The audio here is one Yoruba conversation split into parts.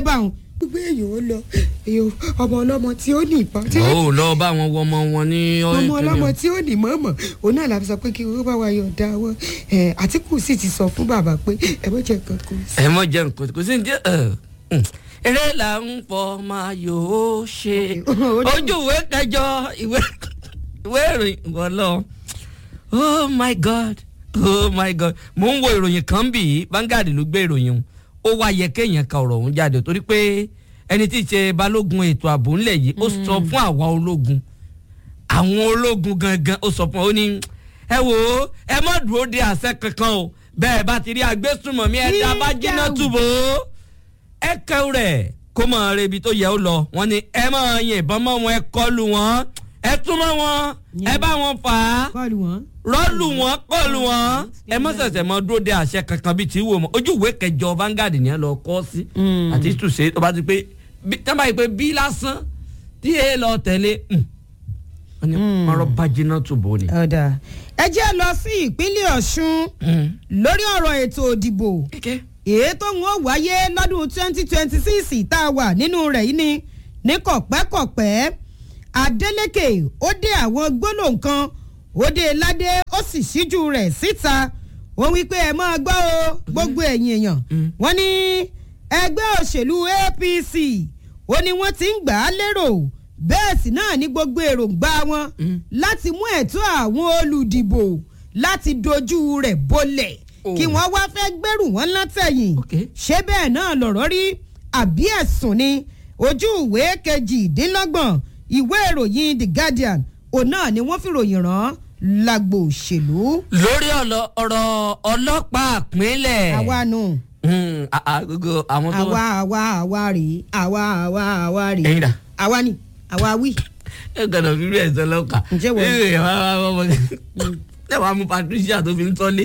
báwọn gbogbo èèyàn ó lọ èèyàn ọmọ ọlọ́mọ tí ó ní ìbọn tí ó lọ bá wọn wọ ọmọ wọn ní ọmọ ọlọ́mọ tí ó ní mọ̀ọ́mọ̀ òun náà la fi sọ pé kí wọ́n bá wa yọ̀ǹda wọn ẹ̀ àtìkù sì ti sọ fún bàbá pé ẹ mọ̀ jẹ́ nǹkan kù sí. ẹ mọ jẹ nǹkan kò sí ní jẹ eré là ń fọ máa yòó ṣe ojú ìwé kẹjọ ìwé ìwé ìròyìn wọlọ oh my god oh my god mo ń wo ìròyìn kan bì í Vanguard ló gbé ìròyìn o ó wá yẹ kéèyàn ka ọ̀rọ̀ ọ̀hún jáde torí pé ẹni tí í ṣe balógun ètò ààbò ńlẹ̀ yìí ó sọ fún àwa ológun àwọn ológun gangan ó sọ fún ọ ní ẹ wò ó ẹ má dúró de àṣẹ kankan o bẹ́ẹ̀ bá ti rí agbésùnmọ̀mí ẹ̀dá bá jiná túbọ̀ ẹ kẹ́wù rẹ̀ kó mọ̀ ọ́ ibi tó yẹ ó lọ wọ́n ní ẹ máa yìnbọn mọ́ wọn ẹ kọlù wọn ẹ túmọ̀ wọn ẹ bá wọn fà á kọlù wọn. rọ́ọ̀lù wọn kọlù wọn ẹ má ṣẹ̀ṣẹ̀ mọ dúró de àṣẹ kankan bíi tí wò mọ́ ojú ìwé kẹjọ Vanguard ni ẹ lọ kọ́ sí àti tùsẹ̀ tó bá ti pé tí wọ́n bá yẹ pé bí lásán tí ẹ lọ tẹ̀lé wọ́n ní ọ̀rọ̀ bá jiná túbọ̀ ni. ọ̀dà ẹ jẹ́ lọ sí ìpínlẹ̀ Ọ̀ṣun lórí ọ̀rọ̀ ètò òdìbò èyí tó ń wáyé lọ́dún twenty twenty six tá a wà nínú rẹ̀ yìí ni ní kọ̀pẹ́kọ̀pẹ́ Adeleke ó dé àwọn gbólóhùn kan ó dé ládé ó sì ṣíjú rẹ̀ síta wọ́n wí pé ẹ máa gbọ́ o gbogbo ẹ̀yin èèyàn wọ́n ní ẹgbẹ́ òṣèlú APC ó ní wọ́n ti ń gbà á lérò bẹ́ẹ̀ sì náà ní gbogbo èròǹgbà wọn láti mú ẹ̀tọ́ àwọn olùdìbò láti dojú rẹ̀ bolẹ̀ kí wọ́n wá fẹ́ gbẹ́rù wọn látẹ̀yìn ṣé bẹ́ẹ̀ náà lọ̀rọ̀ rí àbí ẹ̀sùn ni ojú ìwé kejìdínlọ́gbọ̀n ìwé ìròyìn The Guardian òun náà ni wọ́n fi ròyìn rán lágbo òṣèlú. lórí ọ̀rọ̀ ọlọ́pàá ìpínlẹ̀. àwa nù. gbogbo àwọn tó. àwa àwa àwa rèé àwa àwa àwa rèé. ẹ̀yin dà. àwa ni àwa wí. ẹ gbọ́dọ̀ fi rí ẹsẹ lọkà. ǹjẹ́ wọ́n. ẹ wá wá wá wá ẹ wá mú Patricia tó fi ń tọ́lé.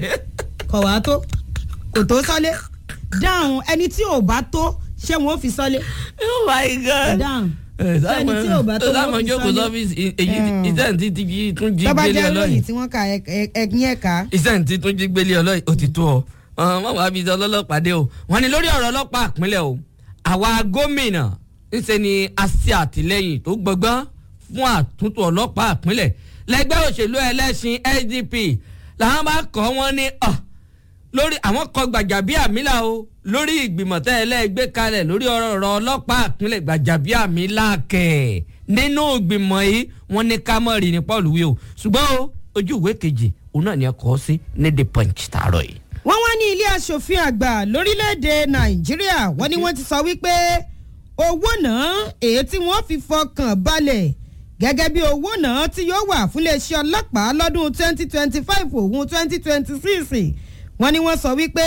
kọ̀ wá tó kò tó sọ́lé dáhùn ẹni tí ò bá tó ṣé wọn ò fi sọ́lé. oh my god. dáhùn ẹni tí ò bá tó sáwọn wọn ò fi jókòó sọ́lé. sọ́fíìsì èyí iṣẹ́ ní ti jí tún jí tọ́ba gbélé jẹ́ ọlọ́yìn ròyìn tí wọ́n ka ẹ̀gbìn ẹ̀ka. iṣẹ́ ní ti tún jí gbélé ọlọ́yìn ó ti tó ọ wọ́n wàá fi ọlọ́pàá dé o wọ́n ní lórí ọ̀rọ̀ ọlọ́pàá ìpínlẹ̀ o àwa gómìnà ńṣe ni a ṣe àtìlẹ́yìn tó gbọgbọ́n fún àtúntò ọlọ́pàá ìpínlẹ̀ lẹ́gbẹ́ òṣèlú ẹlẹ́sìn SDP làwọn bá kọ́ wọn ní ọ̀ lórí àwọn kọ Gbajabiamila o lórí ìgbìmọ̀ tẹ́ ẹ lẹ́gbẹ́ kalẹ̀ lórí ọ̀rọ̀ ọlọ́pàá ìpínlẹ̀ Gbajabiamila kẹ̀ nínú ìgbìmọ̀ yìí wọ́n ní kámọ́rì ní Paul wí o ṣùgbọ́n o ojú ìwé kejì òun náà ni ẹ kọ́ sí ní The Punch tààrọ̀ yìí. wọ́n wá ní ilé asòfin àgbà lórílẹ̀‐èdè nàìjíríà wọ́n ní wọ́n ti sọ wípé owó náà èyí tí wọ́n fi fọkàn balẹ̀ gẹ́gẹ́ bí owó náà tí yóò wà fún iléeṣẹ́ ọlọ́pàá lọ́dún 2025 òun 2026 wọ́n ní wọ́n sọ wípé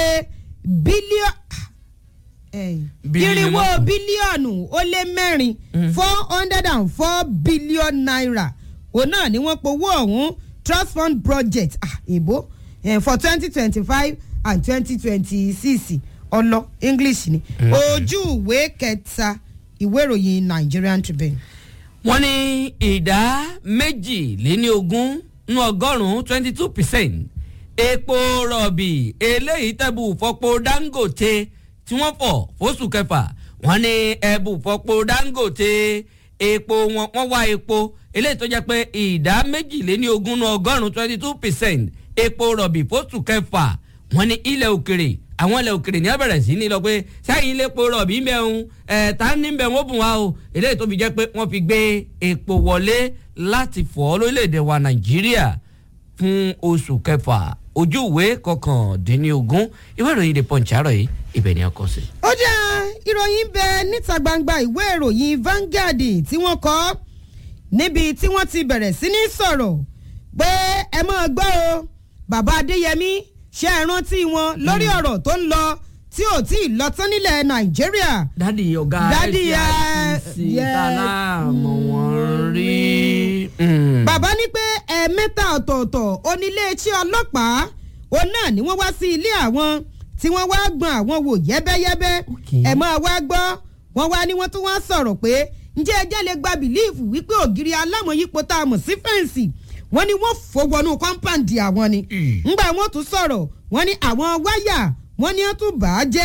bílíọ̀nù irinwó bílíọ̀nù ó lé mẹ́rin four hundred and four billion naira òun náà ni wọ́n powó ọ̀hún trust fund project ah, èbó eh, for twenty twenty five and twenty twenty six ọlọ english ni ojú ìwé kẹta ìwé ìròyìn nigerian tribune. wọ́n ní ìdá méjìléníogún nínú ọgọ́rùn-ún twenty two percent epo rọ̀bì eléyìí tẹ̀bù fọ́pọ̀ dangote tí wọ́n fọ̀ fóṣù kẹfà wọ́n ní ẹ̀bù fọ́pọ̀ dangote epo wọn wọ́n wá epo eléyìí tó jẹ́ pé ìdá méjìléníogún nínú ọgọ́rùn-ún twenty two percent epo rọ̀bì fóṣù kẹfà wọ́n ní ilẹ̀ òkèrè àwọn ilẹ̀ òkèrè ní abẹ̀rẹ̀ sí ní lọ pé sẹ́yìn ilé epo rọ̀bì mẹ́un ẹ̀ tá ní bẹ̀ wọ́n bùn wá o eléyìí tó fi jẹ́ pé wọ́n fi gbé epo wọlé láti fọ́ lórílẹ̀‐èdè wa nàìjíríà fún oṣù kẹfà ojú ìwé kọkàndínlógún ìwé ìròyìn the punch àárọ̀ yìí ibẹ̀ ni a kọ sí. ó jẹ́ ìròyìn bẹ níta gbangba ìwé ìròyìn Vanguard tí wọ́n kọ níbi tí wọ́n ti bẹ̀rẹ̀ sí ní sọ̀rọ̀ pé ẹ máa gbọ́ o bàbá Adéyẹmí ṣe é rántí wọn lórí ọ̀rọ̀ tó ń lọ tí ò tí ì lọ tán nílẹ̀ Nàìjíríà. dádì ọ̀gá Dádì, FCIC yes. tálá mọ̀ wọ́n rí. bàbá ní pé ẹ̀ẹ̀mẹ́ta ọ̀tọ̀ọ̀tọ̀ oníléeṣẹ́ ọlọ́pàá òun náà ni wọ́n wá sí ilé àwọn tí wọ́n wá gbọ́n àwọn wò yẹ́bẹ́yẹ́bẹ́ Okay. ẹ̀ máa wá gbọ́ wọ́n wá ní wọ́n tún wá sọ̀rọ̀ pé ǹjẹ́ ẹjẹ́ lè gba bìlíìfù wípé ògiri alámọ̀yípo tá a mọ̀ sí fẹ́ǹsì wọ́n ní wọ́n fò wọnú kọ́ńpáǹdì àwọn ni Mm. ńgbà wọ́n tún sọ̀rọ̀ wọ́n ní àwọn wáyà wọ́n ní wọ́n tún bà á jẹ́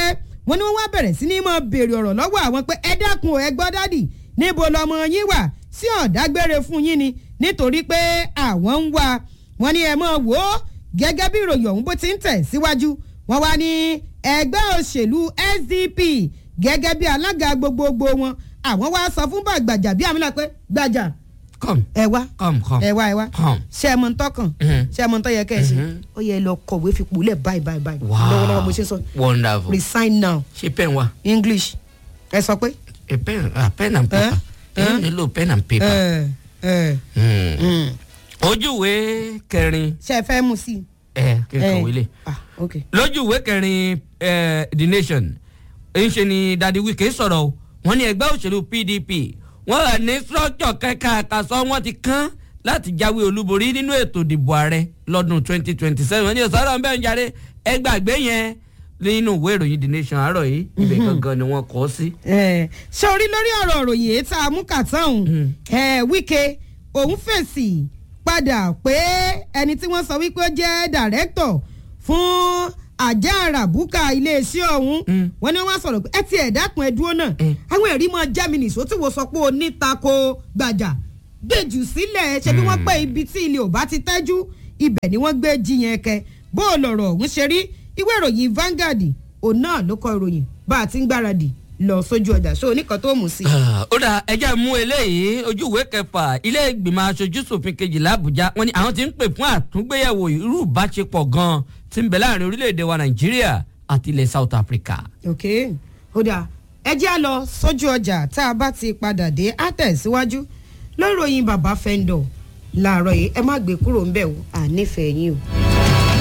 wọ́n ní wọ́n wá bẹ̀rẹ̀ sí ní mọ́ béèrè ọ̀rọ̀ lọ́wọ́ àwọn pé ẹ dákun ẹ gbọ́ dádì níbo lọmọ yín wà sí ọ̀dágbére fún yín ni nítorí pé àwọn ń wá wọ́n ní ẹ mọ̀ wò ó gẹ́gẹ́ bí ìròyìn ọ̀hún bó ti ń tẹ̀ síwájú wọ́n wá ní ẹgbẹ́ òṣèlú SDP gẹ́gẹ́ bí alága gbogbogbò wọn àwọn wá sọ fún gbàjà bí àmì náà pé gbàjà come ẹ wá come come ẹ wá ẹ wá come. ṣé ẹ mọ ń tọkàn Mhm. ṣé ẹ mọ ń tọ́ yẹ kẹ́ ẹ ṣe Mhm. ó yẹ ẹ lọ kọ̀wé fipò lẹ̀ báyìí báyìí báyìí wow lọ́wọ́lọ́wọ́ bó ṣe sọ wonderful resign now ṣé pen wa English ẹ sọ pé. a pen a pen and paper Eh? èyí nílò pen and paper. ẹ ẹ Hmm. mm. ojúwe kẹrin ṣe ẹ fẹ́ mú sí i. ẹ kí n kọ̀wé lè. ah ok. lójúwe kẹrin eh, the nation ń ṣe ni dadi wike sọ̀rọ̀ o wọ́n ní ẹgbẹ́ òṣèlú pdp wọ́n rà ní sọ́jọ́ kẹ́kẹ́ àkàsọ́ wọ́n ti kán láti jáwé olúborí nínú ètò ìdìbò ààrẹ lọ́dún 2027 wọ́n ní sọ̀rọ̀ ń bẹ́ẹ̀ ń jáde ẹgbàgbé yẹn nínú ìwé ìròyìn the nation àárọ̀ yìí ibẹ̀ gangan ni wọ́n kọ́ sí. ẹ ṣé orí lórí ọ̀rọ̀ òròyìn èyí tá a mú kàtá òun ẹ Wike òun fèsì padà pé ẹni tí wọ́n sọ wípé ó jẹ́ dàrẹ́tọ̀ fún àjà àràbùkà iléeṣẹ́ ọ̀hún Mm. wọ́n ní wọ́n sọ̀rọ̀ pé ẹ ti ẹ̀ dákun ẹ dúró náà Mm. àwọn ẹ̀rí mọ germany sọ tí wọ́n sọ pé onítako gbàjà gbèjù sílẹ̀ ṣe bí wọ́n pẹ́ ibi tí ilé ò bá ti tẹ́jú ibẹ̀ ni wọ́n gbé jiyàn kẹ bó o lọ̀rọ̀ ọ̀hún ṣe rí ìwé ìròyìn Vanguard òun náà ló kọ ìròyìn bá a ti ń gbáradì lọ sójú ọjà ṣó oníkan tó mú sí i. Ah, ó dà ẹjẹ́ mú eléyìí ojú ìwé kẹfà ilé ìgbìmọ̀ aṣojú ṣòfin kejìlá àbújá wọ́n ní àwọn ti ń pè fún àtúngbéyẹ̀wò irú ìbáṣepọ̀ gan-an tí ń bẹ láàrin orílẹ̀-èdè wa nàìjíríà àti ilẹ̀ south africa. ok ó dáa ẹ jẹ́ à lọ sójú ọjà tá a bá ti padà dé á tẹ̀síwájú lórí ìròyìn bàbá fẹ́ńdọ̀ láàárọ̀ yìí ẹ má gbé kúrò ńbẹ̀ o à nífẹ̀ẹ́ yín o.